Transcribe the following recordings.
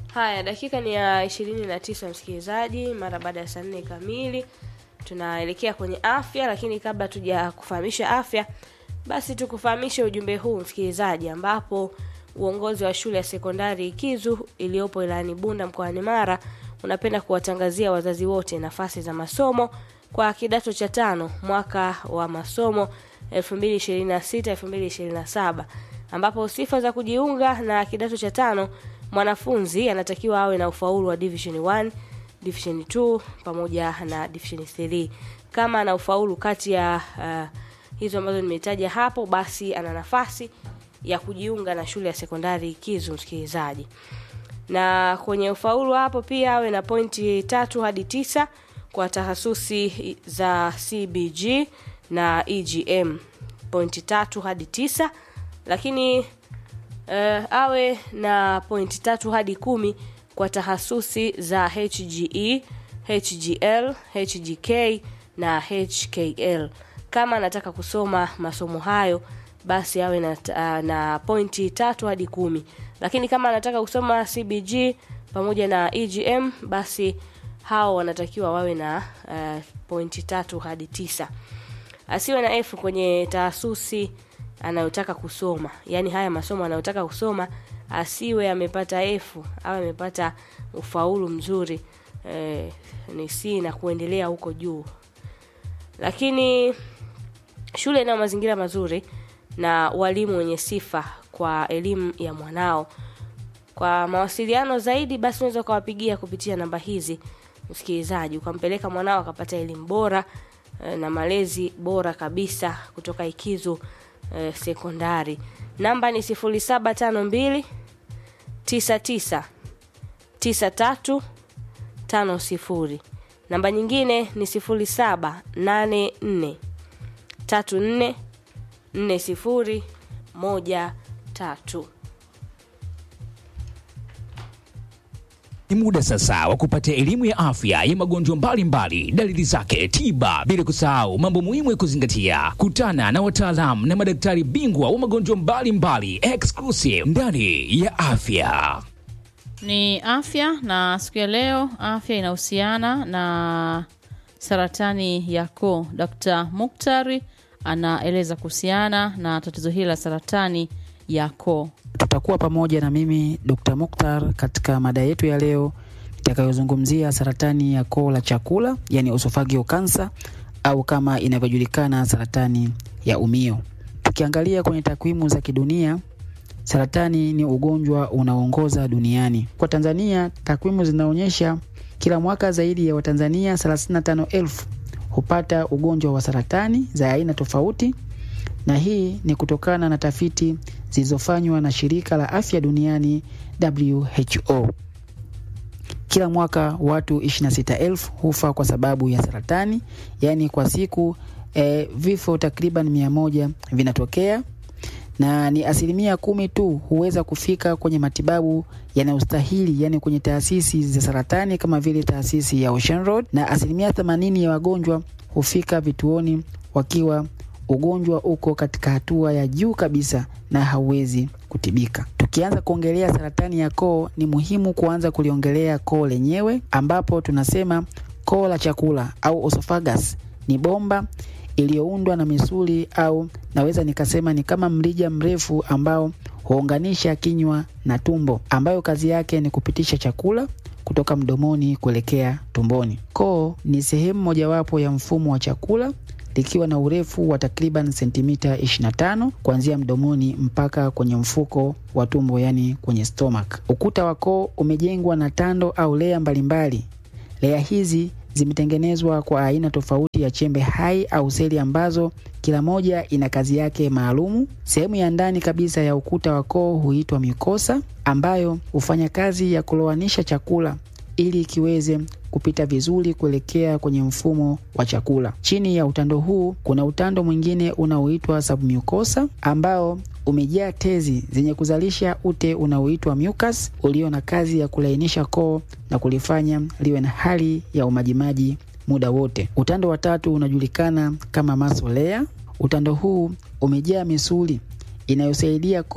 Haya, dakika ni ya ishirini na tisa msikilizaji, mara baada ya saa nne kamili tunaelekea kwenye afya, lakini kabla tuja kufahamisha afya, basi tukufahamishe ujumbe huu msikilizaji, ambapo uongozi wa shule ya sekondari Ikizu iliyopo Ilani Bunda mkoani Mara unapenda kuwatangazia wazazi wote nafasi za masomo kwa kidato cha tano mwaka wa masomo 2026 2027 ambapo sifa za kujiunga na kidato cha tano mwanafunzi anatakiwa awe na ufaulu wa division 1 division 2 pamoja na division 3 kama ana ufaulu kati ya uh, hizo ambazo nimetaja hapo basi ana nafasi ya kujiunga na shule ya sekondari Kizu msikilizaji na kwenye ufaulu hapo pia awe na pointi tatu hadi tisa kwa tahasusi za CBG na EGM pointi tatu hadi tisa lakini uh, awe na pointi tatu hadi kumi kwa tahasusi za HGE, HGL, HGK na HKL. Kama anataka kusoma masomo hayo basi awe na, uh, na pointi tatu hadi kumi, lakini kama anataka kusoma CBG pamoja na EGM basi hao wanatakiwa wawe na uh, pointi tatu hadi tisa. Asiwe na F kwenye taasusi anayotaka kusoma, yaani haya masomo anayotaka kusoma asiwe amepata F au amepata ufaulu mzuri eh, ni C na kuendelea huko juu. Lakini shule ina mazingira mazuri na walimu wenye sifa kwa elimu ya mwanao. Kwa mawasiliano zaidi, basi unaweza ukawapigia kupitia namba hizi msikilizaji, ukampeleka mwanao akapata elimu bora eh, na malezi bora kabisa kutoka Ikizu eh, sekondari. Namba ni 0752 99 93 50. Namba nyingine ni 0784 34 40 13. Ni muda sasa wa kupata elimu ya afya ya magonjwa mbalimbali, dalili zake, tiba, bila kusahau mambo muhimu ya kuzingatia. Kutana na wataalamu na madaktari bingwa wa magonjwa mbalimbali exclusive ndani ya afya. Ni afya na siku ya leo afya inahusiana na saratani ya koo. Dr. Muktari anaeleza kuhusiana na tatizo hili la saratani ya koo. Tutakuwa pamoja na mimi Dr. Mukhtar katika mada yetu ya leo itakayozungumzia saratani ya koo la chakula, yani esophageal cancer au kama inavyojulikana saratani ya umio. Tukiangalia kwenye takwimu za kidunia, saratani ni ugonjwa unaoongoza duniani. Kwa Tanzania, takwimu zinaonyesha kila mwaka zaidi ya Watanzania 35,000 hupata ugonjwa wa saratani za aina tofauti, na hii ni kutokana na tafiti zilizofanywa na shirika la afya duniani WHO. Kila mwaka watu 26,000 hufa kwa sababu ya saratani, yaani kwa siku eh, vifo takriban mia moja vinatokea na ni asilimia kumi tu huweza kufika kwenye matibabu yanayostahili, yani kwenye taasisi za saratani kama vile taasisi ya Ocean Road, na asilimia themanini ya wagonjwa hufika vituoni wakiwa ugonjwa uko katika hatua ya juu kabisa na hauwezi kutibika. Tukianza kuongelea saratani ya koo, ni muhimu kuanza kuliongelea koo lenyewe, ambapo tunasema koo la chakula au esophagus ni bomba iliyoundwa na misuli au naweza nikasema ni kama mrija mrefu ambao huunganisha kinywa na tumbo, ambayo kazi yake ni kupitisha chakula kutoka mdomoni kuelekea tumboni. Koo ni sehemu mojawapo ya mfumo wa chakula likiwa na urefu wa takriban sentimita 25 kuanzia mdomoni mpaka kwenye mfuko wa tumbo, yani kwenye stomach. Ukuta wa koo umejengwa na tando au lea mbalimbali. Lea hizi zimetengenezwa kwa aina tofauti ya chembe hai au seli ambazo kila moja ina kazi yake maalumu. Sehemu ya ndani kabisa ya ukuta wa koo huitwa mucosa, ambayo hufanya kazi ya kulowanisha chakula ili kiweze kupita vizuri kuelekea kwenye mfumo wa chakula. Chini ya utando huu kuna utando mwingine unaoitwa submucosa ambao umejaa tezi zenye kuzalisha ute unaoitwa mucus ulio na kazi ya kulainisha koo na kulifanya liwe na hali ya umajimaji muda wote. Utando wa tatu unajulikana kama muscle layer. Utando huu umejaa misuli inayosaidia koo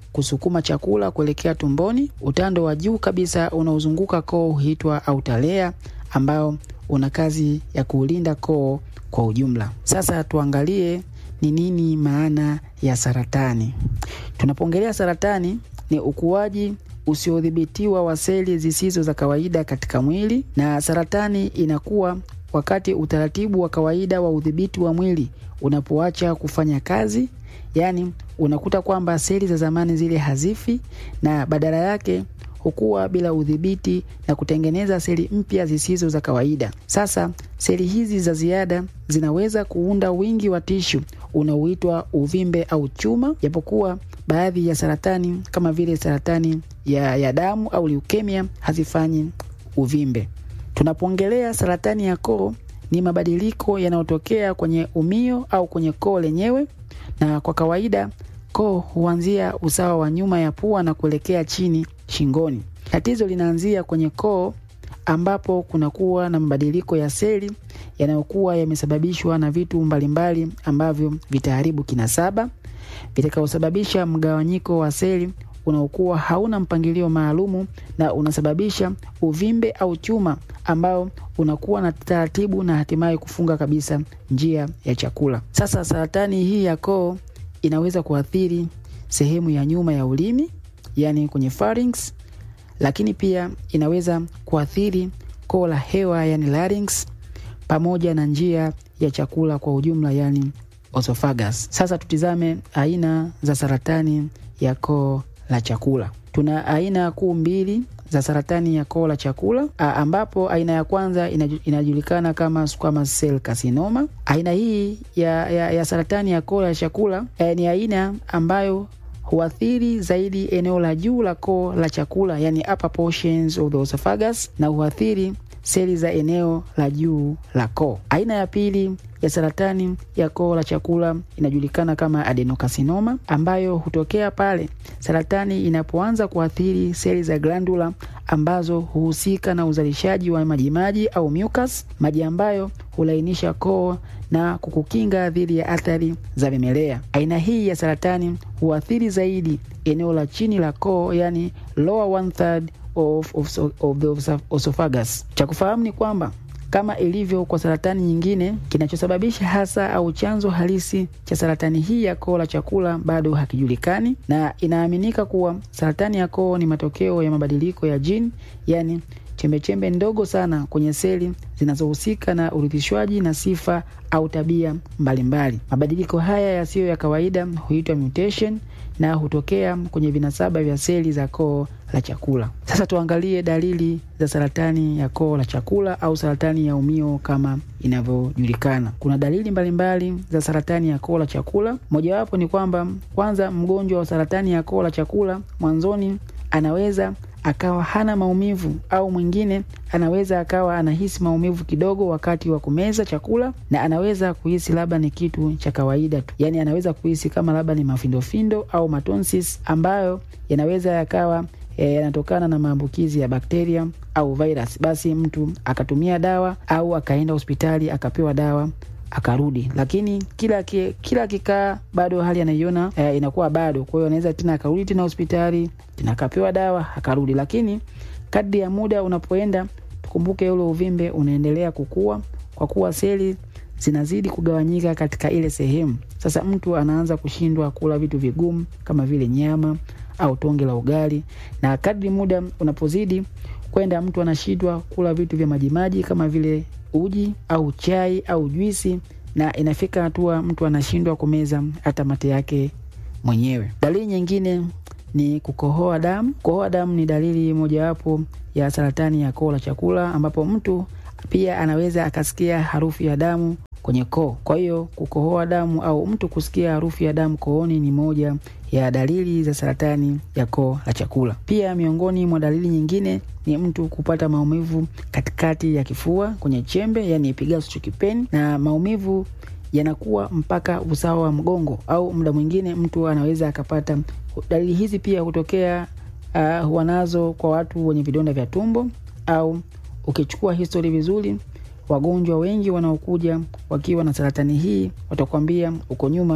kusukuma chakula kuelekea tumboni. Utando wa juu kabisa unaozunguka koo huitwa autalea, ambao una kazi ya kuulinda koo kwa ujumla. Sasa tuangalie ni nini maana ya saratani. Tunapoongelea saratani, ni ukuaji usiodhibitiwa wa seli zisizo za kawaida katika mwili, na saratani inakuwa wakati utaratibu wa kawaida wa udhibiti wa mwili unapoacha kufanya kazi, yaani unakuta kwamba seli za zamani zile hazifi na badala yake hukua bila udhibiti na kutengeneza seli mpya zisizo za kawaida. Sasa seli hizi za ziada zinaweza kuunda wingi wa tishu unaoitwa uvimbe au chuma, japokuwa baadhi ya saratani kama vile saratani ya, ya damu au leukemia hazifanyi uvimbe. Tunapoongelea saratani ya koo, ni mabadiliko yanayotokea kwenye umio au kwenye koo lenyewe, na kwa kawaida koo huanzia usawa wa nyuma ya pua na kuelekea chini shingoni. Tatizo linaanzia kwenye koo ambapo kunakuwa na mabadiliko ya seli yanayokuwa yamesababishwa na vitu mbalimbali ambavyo vitaharibu kinasaba vitakaosababisha mgawanyiko wa seli unaokuwa hauna mpangilio maalumu na unasababisha uvimbe au chuma ambao unakuwa na taratibu na hatimaye kufunga kabisa njia ya chakula. Sasa saratani hii ya koo inaweza kuathiri sehemu ya nyuma ya ulimi, yani kwenye pharynx, lakini pia inaweza kuathiri koo la hewa, yani larynx, pamoja na njia ya chakula kwa ujumla, yani esophagus. Sasa tutizame aina za saratani ya koo la chakula. Tuna aina kuu mbili za saratani ya koo la chakula a, ambapo aina ya kwanza inaju, inajulikana kama squamous cell carcinoma. Aina hii ya, ya, ya saratani ya koo la chakula e, ni aina ambayo huathiri zaidi eneo la juu la koo la chakula, yani upper portions of the esophagus, na huathiri seli za eneo la juu la koo. Aina ya pili ya saratani ya koo la chakula inajulikana kama adenocarcinoma ambayo hutokea pale saratani inapoanza kuathiri seli za glandula ambazo huhusika na uzalishaji wa majimaji au mucus, maji ambayo hulainisha koo na kukukinga dhidi ya athari za vimelea. Aina hii ya saratani huathiri zaidi eneo la chini la koo, yani lower one third of, of, of the esophagus. Cha kufahamu ni kwamba kama ilivyo kwa saratani nyingine, kinachosababisha hasa au chanzo halisi cha saratani hii ya koo la chakula bado hakijulikani, na inaaminika kuwa saratani ya koo ni matokeo ya mabadiliko ya jini, yani chembechembe ndogo sana kwenye seli zinazohusika na urithishwaji na sifa au tabia mbalimbali. Mabadiliko haya yasiyo ya kawaida huitwa mutation na hutokea kwenye vinasaba vya seli za koo la chakula. Sasa tuangalie dalili za saratani ya koo la chakula au saratani ya umio kama inavyojulikana. Kuna dalili mbalimbali mbali za saratani ya koo la chakula. Mojawapo ni kwamba kwanza, mgonjwa wa saratani ya koo la chakula mwanzoni anaweza akawa hana maumivu au mwingine anaweza akawa anahisi maumivu kidogo wakati wa kumeza chakula, na anaweza kuhisi labda ni kitu cha kawaida tu, yaani anaweza kuhisi kama labda ni mafindofindo au matonsis ambayo yanaweza yakawa yanatokana e, na maambukizi ya bakteria au virus. Basi mtu akatumia dawa au akaenda hospitali akapewa dawa akarudi, lakini kila ki, kila kikaa bado hali anaiona e, inakuwa bado. Kwa hiyo anaweza tena akarudi tena hospitali tena akapewa dawa akarudi, lakini kadri ya muda unapoenda, tukumbuke ule uvimbe unaendelea kukua kwa kuwa seli zinazidi kugawanyika katika ile sehemu. Sasa mtu anaanza kushindwa kula vitu vigumu kama vile nyama au tonge la ugali, na kadri muda unapozidi kwenda, mtu anashindwa kula vitu vya majimaji kama vile uji au chai au juisi, na inafika hatua mtu anashindwa kumeza hata mate yake mwenyewe. Dalili nyingine ni kukohoa damu. Kukohoa damu ni dalili mojawapo ya saratani ya koo la chakula, ambapo mtu pia anaweza akasikia harufu ya damu kwenye koo. Kwa hiyo kukohoa damu au mtu kusikia harufu ya damu kooni ni moja ya dalili za saratani ya koo la chakula. Pia miongoni mwa dalili nyingine ni mtu kupata maumivu katikati ya kifua kwenye chembe, yani epigastric pain, na maumivu yanakuwa mpaka usawa wa mgongo, au muda mwingine mtu anaweza akapata dalili hizi. Pia hutokea uh, huwa nazo kwa watu wenye vidonda vya tumbo, au ukichukua histori vizuri wagonjwa wengi wanaokuja wakiwa na saratani hii watakwambia uko nyuma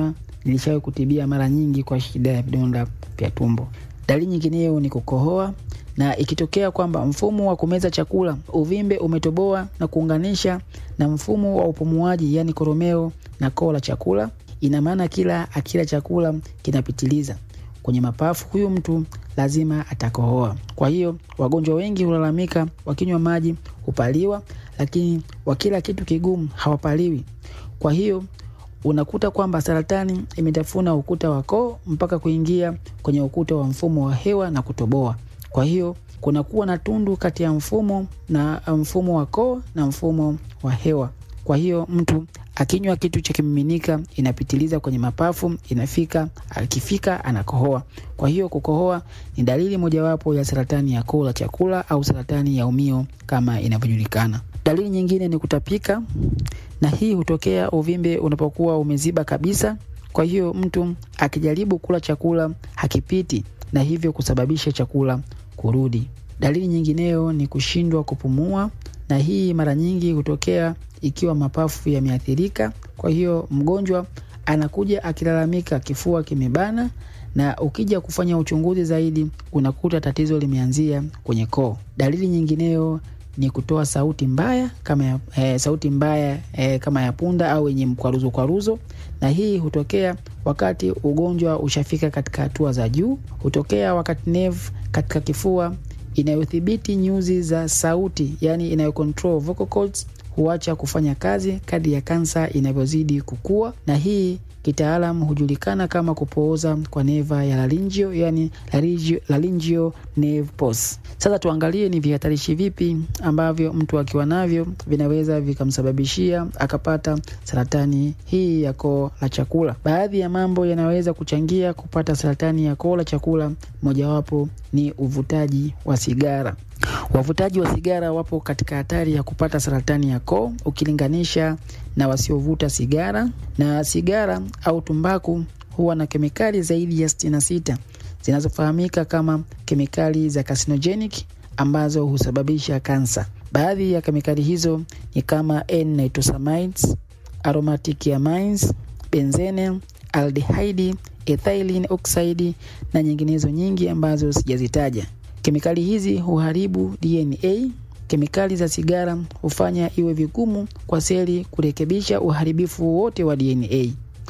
nilishawahi kutibia mara nyingi kwa shida ya vidonda vya tumbo. Dalili nyingineyo ni kukohoa, na ikitokea kwamba mfumo wa kumeza chakula uvimbe umetoboa na kuunganisha na mfumo wa upumuaji, yani koromeo na koo la chakula, ina maana kila akila chakula kinapitiliza kwenye mapafu, huyu mtu lazima atakohoa. Kwa hiyo wagonjwa wengi hulalamika wakinywa maji hupaliwa, lakini wakila kitu kigumu hawapaliwi. Kwa hiyo unakuta kwamba saratani imetafuna ukuta wa koo mpaka kuingia kwenye ukuta wa mfumo wa hewa na kutoboa. Kwa hiyo kunakuwa na tundu kati ya mfumo na mfumo wa koo na mfumo wa hewa. Kwa hiyo mtu akinywa kitu cha kimiminika inapitiliza kwenye mapafu, inafika akifika anakohoa. Kwa hiyo kukohoa ni dalili mojawapo ya saratani ya koo la chakula au saratani ya umio kama inavyojulikana. Dalili nyingine ni kutapika, na hii hutokea uvimbe unapokuwa umeziba kabisa. Kwa hiyo mtu akijaribu kula chakula hakipiti, na hivyo kusababisha chakula kurudi. Dalili nyingineyo ni kushindwa kupumua, na hii mara nyingi hutokea ikiwa mapafu yameathirika. Kwa hiyo mgonjwa anakuja akilalamika kifua kimebana, na ukija kufanya uchunguzi zaidi unakuta tatizo limeanzia kwenye koo. Dalili nyingineyo ni kutoa sauti mbaya kama ya, e, sauti mbaya e, kama ya punda au yenye mkwaruzo kwaruzo, na hii hutokea wakati ugonjwa ushafika katika hatua za juu. Hutokea wakati nerve katika kifua inayodhibiti nyuzi za sauti, yani inayocontrol vocal cords huacha kufanya kazi kadri ya kansa inavyozidi kukua, na hii kitaalam hujulikana kama kupooza kwa neva ya laringio, yani laringio, laringio nerve pulse. Sasa tuangalie ni vihatarishi vipi ambavyo mtu akiwa navyo vinaweza vikamsababishia akapata saratani hii ya koo la chakula. Baadhi ya mambo yanaweza kuchangia kupata saratani ya koo la chakula, mojawapo ni uvutaji wa sigara. Wavutaji wa sigara wapo katika hatari ya kupata saratani ya koo ukilinganisha na wasiovuta sigara, na sigara au tumbaku huwa na kemikali zaidi ya 66 zinazofahamika kama kemikali za carcinogenic ambazo husababisha kansa. Baadhi ya kemikali hizo ni kama N-nitrosamines, aromatic amines, benzene, aldehyde, ethylene oxide na nyinginezo nyingi ambazo sijazitaja. Kemikali hizi huharibu DNA. Kemikali za sigara hufanya iwe vigumu kwa seli kurekebisha uharibifu wote wa DNA.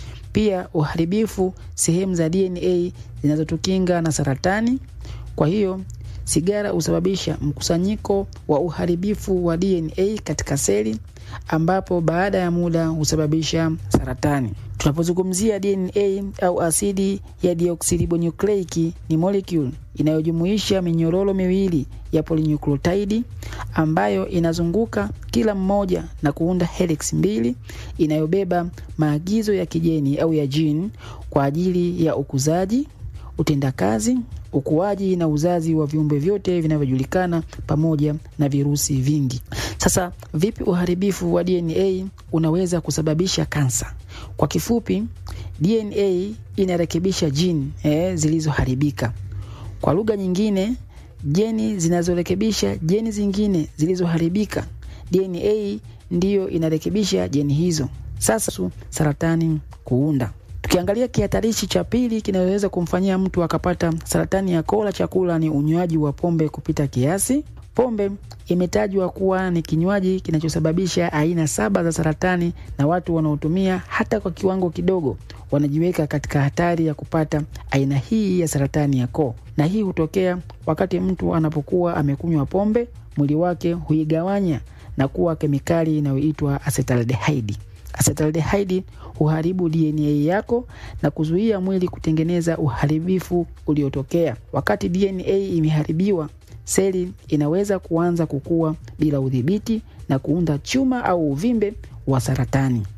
Pia uharibifu sehemu za DNA zinazotukinga na saratani. Kwa hiyo sigara husababisha mkusanyiko wa uharibifu wa DNA katika seli ambapo baada ya muda husababisha saratani. Tunapozungumzia DNA au asidi ya deoxyribonucleic ni molecule inayojumuisha minyororo miwili ya polynucleotide ambayo inazunguka kila mmoja na kuunda helix mbili inayobeba maagizo ya kijeni au ya gene kwa ajili ya ukuzaji, utendakazi, ukuaji na uzazi wa viumbe vyote vinavyojulikana pamoja na virusi vingi. Sasa vipi uharibifu wa DNA unaweza kusababisha kansa? Kwa kifupi, DNA inarekebisha jini eh, zilizoharibika. Kwa lugha nyingine, jeni zinazorekebisha jeni zingine zilizoharibika. DNA ndiyo inarekebisha jeni hizo. Sasa saratani kuunda Tukiangalia kihatarishi cha pili kinaweza kumfanyia mtu akapata saratani ya koo la chakula ni unywaji wa pombe kupita kiasi. Pombe imetajwa kuwa ni kinywaji kinachosababisha aina saba za saratani, na watu wanaotumia hata kwa kiwango kidogo wanajiweka katika hatari ya kupata aina hii ya saratani ya koo. Na hii hutokea wakati mtu anapokuwa amekunywa pombe, mwili wake huigawanya na kuwa kemikali inayoitwa acetaldehyde. Acetaldehyde huharibu DNA yako na kuzuia mwili kutengeneza uharibifu uliotokea. Wakati DNA imeharibiwa, seli inaweza kuanza kukua bila udhibiti na kuunda chuma au uvimbe wa saratani.